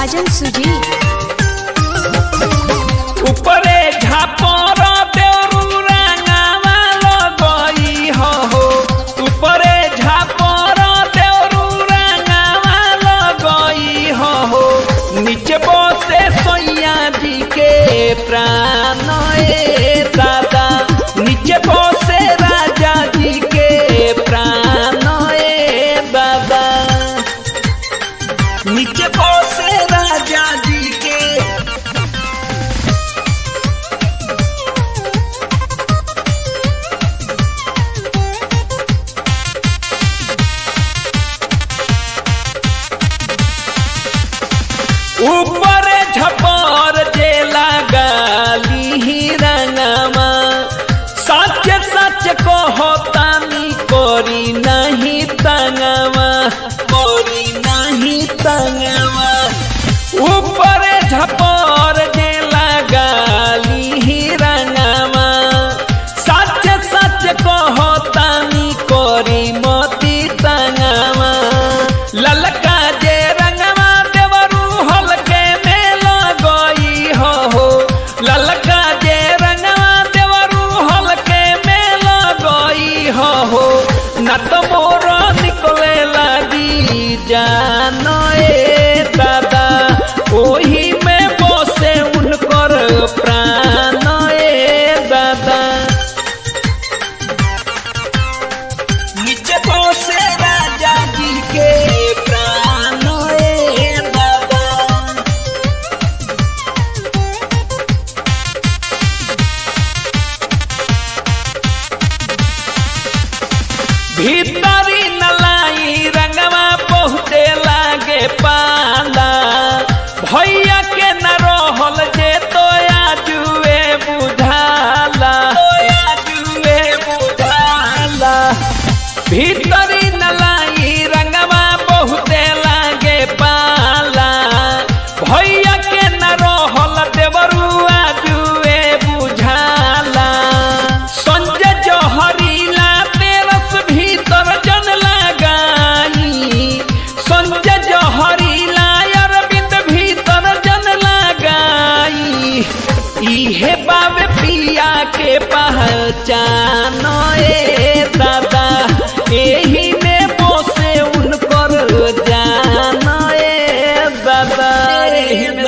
राजन सुजी उपरे झापर देवरू रंगावा लगई हो हो उपरे झापर देवरू रंगावा लगई हो हो नीचे बसे सैया जी के प्राण ए दादा नीचे बसे राजा जी के प्राण ए दादा नीचे बसे राजा जी के ऊपर झपर जे लगाली ही रंगमा सच सच कहो तानी कोरी नहीं तंगमा कोरी नहीं तंगमा ऊपर झपर जे लगाली ही रंगमा सच सच कहो तानी कोरी मोती तंगमा ललका जे रंगमा देवरू हलके में लगई हो हो ललका जे रंगमा देवरू हलके में लगई हो हो न तो मोर निकले लगी जान ए दादा ओही में बसे उनकर प्राण ए दादा नीचे बसे राजा जी के प्राण ए दादा भीतरी नलाई रंगवा बहुते लागे पाला भैया के न रहल जे तोया जुए बुझाला तोया जुए बुझाला भीतरी नलाई रंगवा बहुते लागे पाला भैया के न रहल देवरुआ जुए बुझाला संजय जहरीला तेरस भीतर जन लगाई संजय जहरीला अरविंद भीतर जन लगाई इहे बाबे पिया के पहचान ए दादा एही में बसे उनकर जान ए दादा एही में